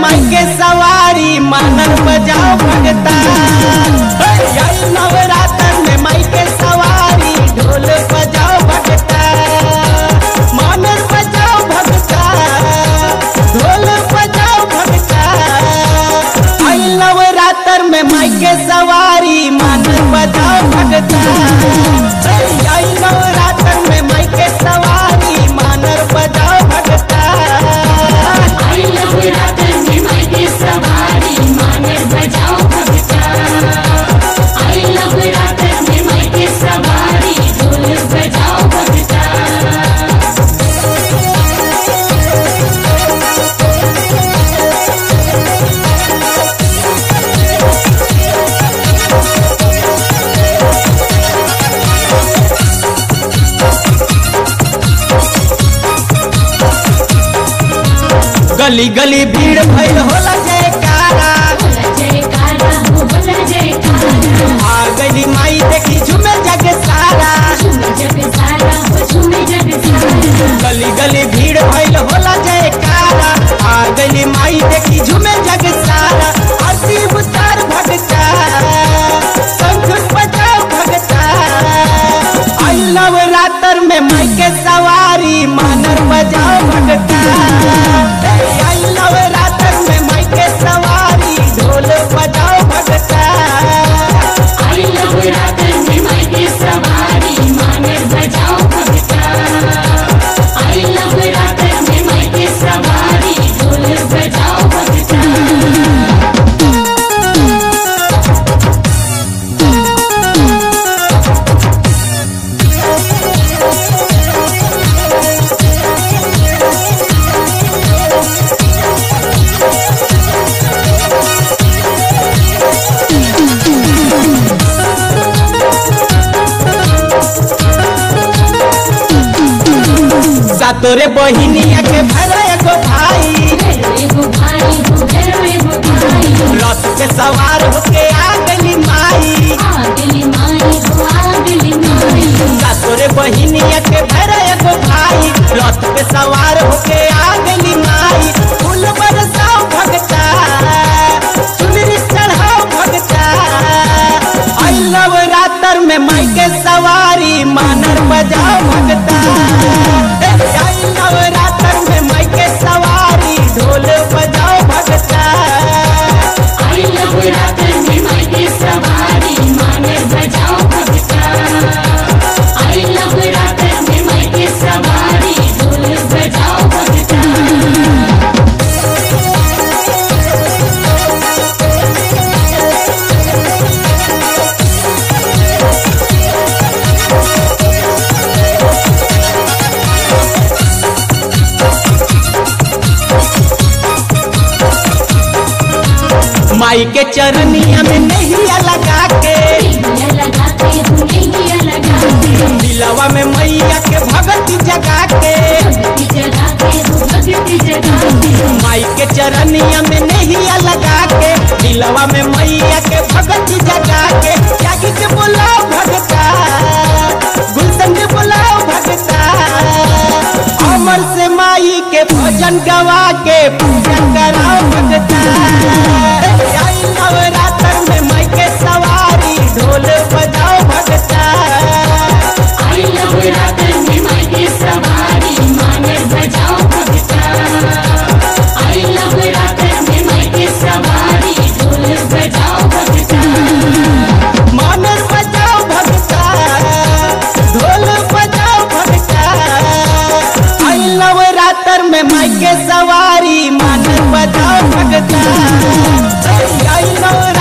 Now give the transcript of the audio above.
माई के सवारी मानन बजाओ भगता आई नवरात्र में माई के सवारी ढोल बजाओ भगता मानन बजाओ भगता ढोल बजाओ भगता आई नवरात्र में माई के सवारी मानन बजाओ भगता आई नवरात्र में माई के सवारी मानर बजाओ भगता आई लव रातन में माई के सवारी मानर बजाओ भगता आई लव रातन में माई के सवारी ढोल बजाओ भगता गली गली भीड़ भइल होला जयकारा बोला जयकारा हो बोला जयकारा आ गली माई देखी झूमे जग सारा झूमे जग सारा हो झूमे जग सारा गली गली भीड़ भइल होला जयकारा आ गली माई देखी झूमे जग सारा आरती उतार भगता शंख बजाओ भगता आई नवरात्र में माई के सवारी मानर बजाओ भगता आई नवरात्र में माई के सवारी ढोल बजाओ भगता आई लव रातन में माई के सवारी मानर बजाओ भगता आई लव रातन में माई के सवारी ढोल बजाओ भगता सातोरे बहिनिया के भरा एगो भाई घरो एगो भाई हो घरो एगो भाई रथ पे सवार होके आ गली माई आगली माई हो आगली माई सातोरे बहिनिया के भरा एगो भाई रथ पे सवार होके आ गली माई फूल बरसाओ भगता चुनरी चढ़ाओ भगता आई नवरात्र में माई के सवारी मानर बजाओ भगता आई नवरात्र में माई के सवारी ढोल बजाओ भगता आई लव रातन में माई के सवारी मानर बजाओ भगता आई लव रातन में माई के सवारी ढोल बजाओ भगता माई के चरनिया में नैया लगा के नैया लगाते हो नैया लगाते दिलवा में मैया के भगती जगा के भक्ति जगाते हो भक्ति जगाते माई के चरनिया में नैया लगा के दिलवा में मैया के भगती जगा के जागी के बोलाओ भगता गुलशन के बोलाओ भगता अमर से माई के भजन गवा के पूजन कराओ भगता आई नवरात्र में माई के सवारी ढोल बजाओ भगता आई लव रातन में माई के सवारी मानर बजाओ भगता आई लव रातन में माई के सवारी ढोल बजाओ भगता मानर बजाओ भगता ढोल बजाओ भगता आई नवरात्र में माई के सवारी मानर बजाओ भगता आई नवरात्र